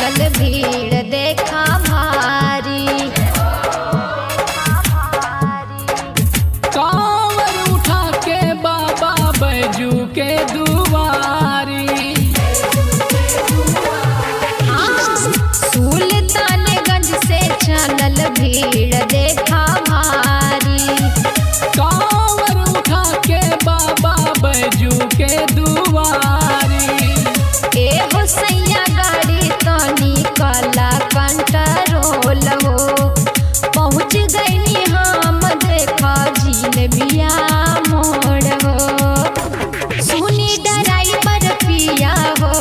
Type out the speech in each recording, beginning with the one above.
चलल भीड़ देखा भारी कांवर उठा के बाबा बैजू के दुआरी सुल्तानगंज से चलल भीड़ देखा भारी कांवर उठा के बाबा बैजू के दुआरी ए हो सैया गाड़ी तनी कला कंट्रोल हो पहुँच गईनी हम देखा झील बिया मोड़ हो सुनी ड्राइवर पिया हो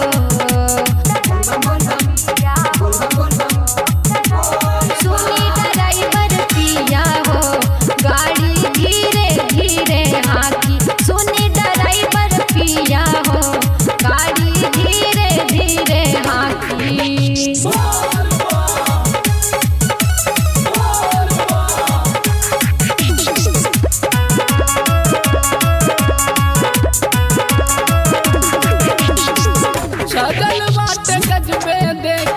सुनी ड्राइवर पिया हो गाड़ी धीरे धीरे हाकी सुनी ड्राइवर पिया हो गाड़ी धीरे धीरे हाकी सजल बाटे गजबे देख